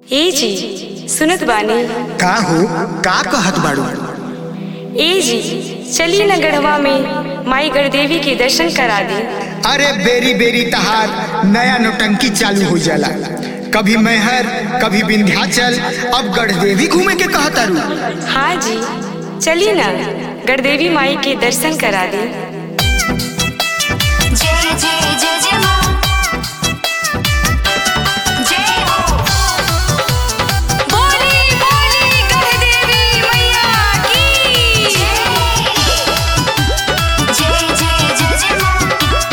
ए जी सुनत बानी का हो का कहत बाड़ू ए जी चली न गढ़वा में माई गढ़देवी के दर्शन करा दी अरे बेरी बेरी तहार नया नोटंकी चालू हो जाला कभी मैहर कभी विंध्याचल अब गढ़देवी घूमे के कहतारू हाँ जी चली न गढ़देवी माई के दर्शन करा दी जय जय जय जय मां जय हो बोली बोली गढ़देवी मैया की जय जय जय जय मां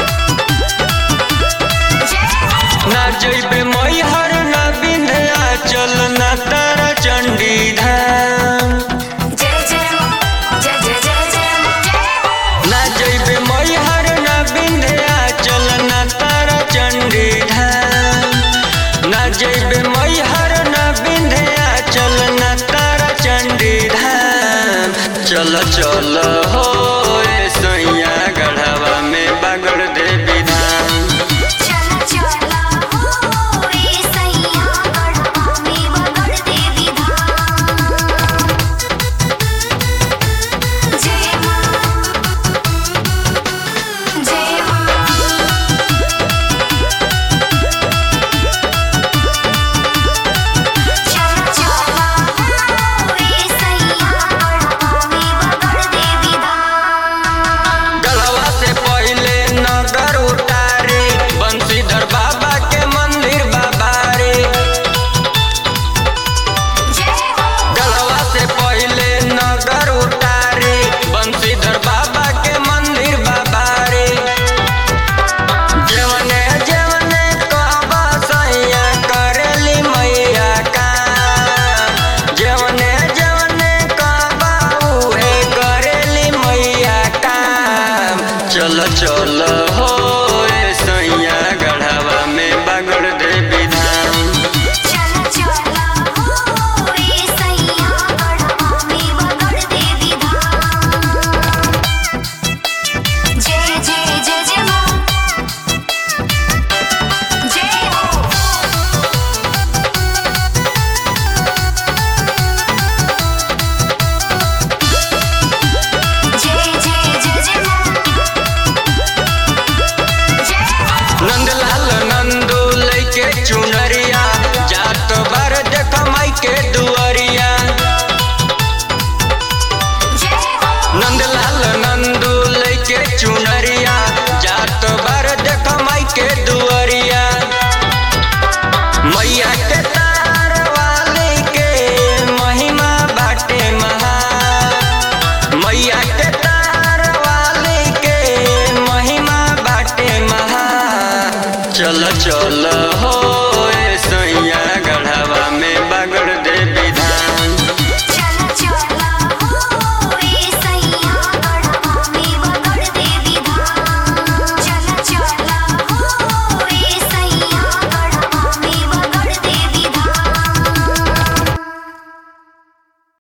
जय हो ना जइबे मैहर ना विंध्याचल ना तारा चंडी धाम जय जय मां जय जय जय जय मां जय हो ना जइबे मैहर ना विंध्याचल ना तारा चंडी धाम ना जइबे मैहर ना विंध्याचल ना तारा चंडी धाम चल चल हो ए सैया गढ़वा में बागड़ देवी धाम चला चला हो रे सैया गढ़वा में बगड़ देवी धाम जय मां जय मां चला चला हो रे सैया गढ़वा में बगड़ देवी धाम गढ़वा से पहले नगर उतारे बंशीधर बाबा के मंदिर बाबा रे जय हो गढ़वा से पहले नगर उतारे बंशीधर बाबा के मंदिर बाबा रे जवने जवने कहबा सैया करेली मैया का जवने जवने कहबा उहे करेली मैया का चल चल हो ए सैया गढ़वा में बागड़ देवी धाम चला चला हो रे सैया गढ़वा में बगड़ देवी धाम जय जय जय जय मां जय हो जय जय जय जय मां जय हो नंदलाल नंदू लैके चुनरिया जात बार देख माई के दुआरिया जय हो नंदलाल नंदू लैके चुनरिया जात बार देख माई के दुआरिया मैया के तार वाली के महिमा बाटे महा मैया के तार वाली के महिमा बाटे महा चल चल